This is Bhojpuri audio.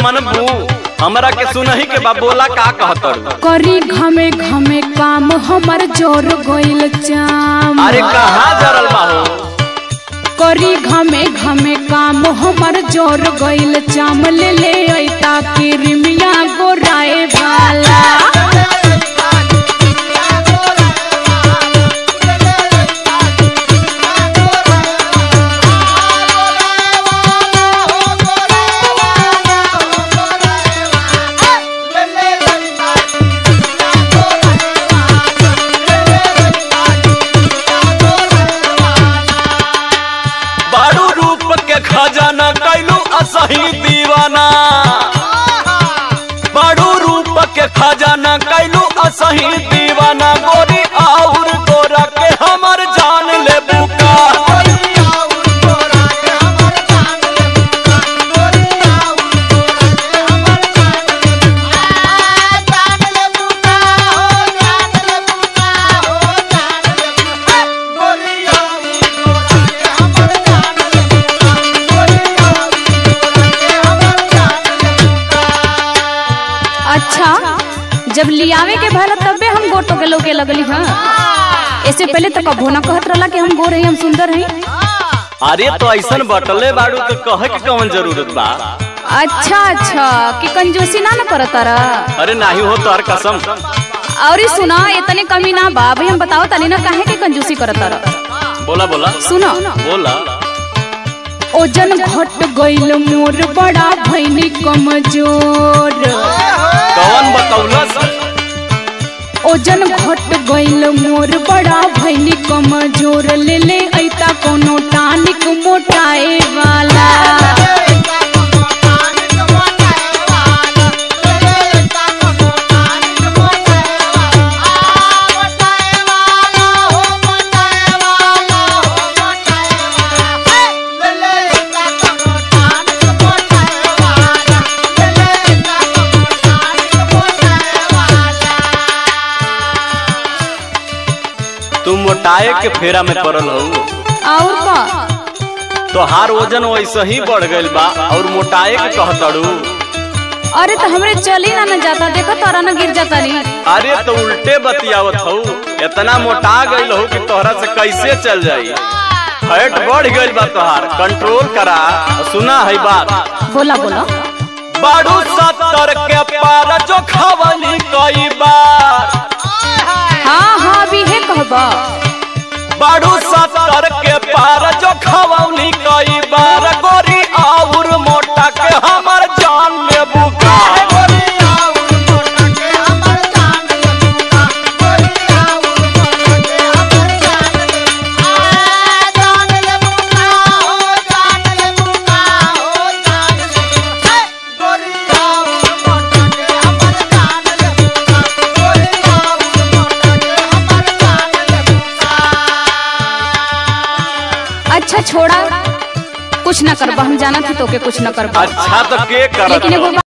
मनबू हमरा के सुनही के बा बोला का कहतड़ू करी घमे घमे काम हमर जोर गोइल चाम अरे कहाँ जरल बा हो करी घमे घमे काम हमर जोर गइल चाम ले ले ऐता किरमिया गोराए वाला बारू रूप के खजाना कैलू असही दीवाना बारू रूप के खजाना कैलू असही दीवाना गोरी आउर गोरा के हमर जान ले बुका अच्छा जब लियावे के भला तबे हम गोटो के लोके लगली हाँ ऐसे पहले तो कभो ना कहत रहला कि हम गोर हई हम सुंदर हई अरे तो ऐसन बटले बाड़ू तो कहे के कौन जरूरत बा अच्छा अच्छा कि कंजूसी ना न करत तारा अरे नाही हो तोहर कसम और ई सुना इतने कमी ना बा भाई हम बताओ तनी ना काहे के कंजूसी करत तारा बोला बोला सुनो बोला ओजन घट गइल मोर बड़ा भैनी कमजोर कौन बतौलस ओजन घट गइल मोर बड़ा भैनी कमजोर ले ले ऐता कोनो टानिक मोटाए वाला तू मोटाए के फेरा में पड़ल हो और का तोहार वजन वैसे ही बढ़ गइल बा और मोटाए के कहतड़ू अरे तो हमरे चली ना न जाता देखो तारा ना गिर जाता नहीं अरे तो उल्टे बतियावत हो इतना मोटा गइल हो कि तोहरा से कैसे चल जाई फैट बढ़ गइल बा तोहार कंट्रोल करा सुना है बात बोला बोला बाड़ू सत्तर के पार जो खवली कई बार हाँ हाँ अभी है कहबा बाड़ू सत्तर के पार जो खवली कई बार गोरी आउर मोटा के हमर जान ले बुका अच्छा छोड़ा कुछ ना करबा हम जाना थी तो के कुछ ना करबा अच्छा तो के करत लेकिन एगो हो?